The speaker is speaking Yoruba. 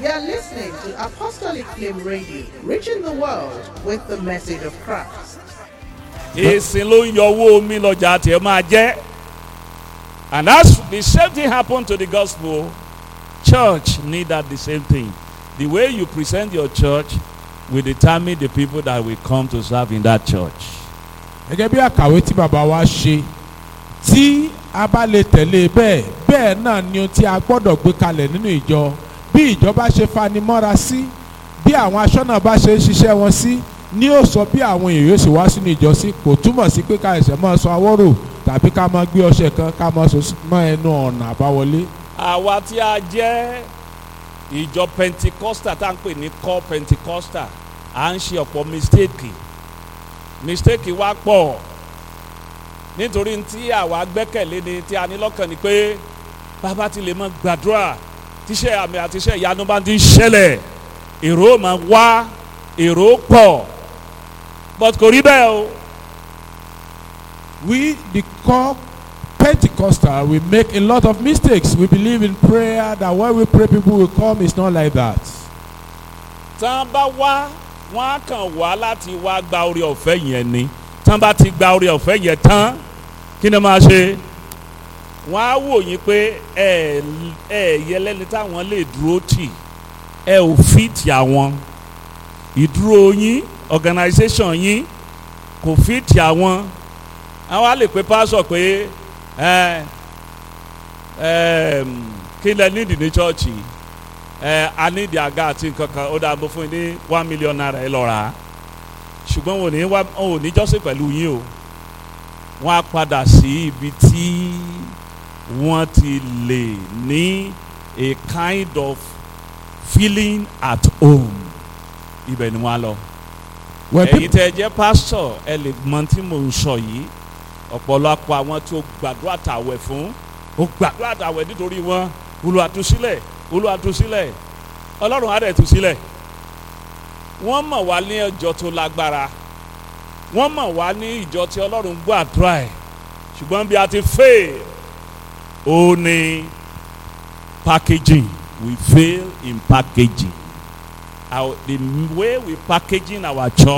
You're listening to Apostolic Flame Radio, reaching the world with the message of Christ. ìsìn ló ń yọ owó omi lọ́jà tí ẹ máa jẹ́ and that's the same thing happen to the gospel church need that the same thing the way you present your church will determine the people that will come to serve in that church. gẹ́gẹ́ bí àkàwé tí bàbá wa ṣe tí a bá lè tẹ̀lé bẹ́ẹ̀ bẹ́ẹ̀ náà ni ohun tí a gbọ́dọ̀ gbé kalẹ̀ nínú ìjọ bí ìjọba ṣe fanimọ́ra sí bí àwọn aṣọ́nà bá ṣe ń ṣiṣẹ́ wọn sí ní ó sọ bí àwọn èèyàn yóò sì wá sínú ìjọ sí kò túmọ̀ sí pé ká ẹsẹ̀ máa sọ awọ́rò tàbí ká máa gbé ọṣẹ kan ká máa sọ mọ́ ẹnu ọ̀nà àbáwọlé. àwa tí a jẹ́ ìjọ pentikosta tá à ń pè ní core pentikosta à ń ṣe ọ̀pọ̀ mistake mistake wa pọ̀ nítorí tí àwa gbẹ́kẹ̀lé ni tí a ní lọ́kàn ni pé bàbá ti lè mọ gbàdúrà tíṣẹ́ àmì àti iṣẹ́ ìyanu bá ti ń ṣẹlẹ̀ èrò máa wá èrò pọ̀ but kò rí bẹ́ẹ̀ o we the core pentecostal we make a lot of mistakes we believe in prayer that when we pray people will come it's not like that. tán bá wá wọn á kàn wá láti wá gba orí ọ̀fẹ́ yẹn ni tán bá ti gba orí ọ̀fẹ́ yẹn tán kí ni máa ṣe wọn á wò yín pé ẹ ẹ yẹlẹ́ni táwọn lè dúró tì ẹ ò fìtì àwọn ìdúró yín organisation yín kò fìtì àwọn àwọn á lè pe pásọ pé ẹ ẹ kí lẹ nídìí ní chọ́ọ̀chì ẹ a ní ìdí àga àti nǹkan kan ó dáa bó fún yín ní one million naira ẹ lọ rà á ṣùgbọ́n wọn ò ní wá wọn ò ní jọ́sìn pẹ̀lú yín o wọ́n á padà sí ibi tí wọ́n ti lè ní a kind of feeling at home ibẹ̀ ni wọ́n á lọ when ẹ̀yin people tẹ́ ẹ jẹ́ pásítọ̀ ẹ lè mọ tí mò ń sọ yìí ọ̀pọ̀lọpọ̀ àwọn tí ó gbàdúrà tàwẹ̀ fún ó gbàdúrà tàwẹ̀ nítorí wọn olùwàtúsílẹ̀ olùwàtúsílẹ̀ ọlọ́run á dẹ̀ tú sílẹ̀ wọ́n mọ̀ wá ní ìjọ tó lágbára wọ́n mọ̀ wá ní ìjọ tí ọlọ́run gbọ́ àdúrà ẹ̀ ṣùgbọ́n bí a ti fail ó ní packaging we fail in packaging our the way we packaging our church.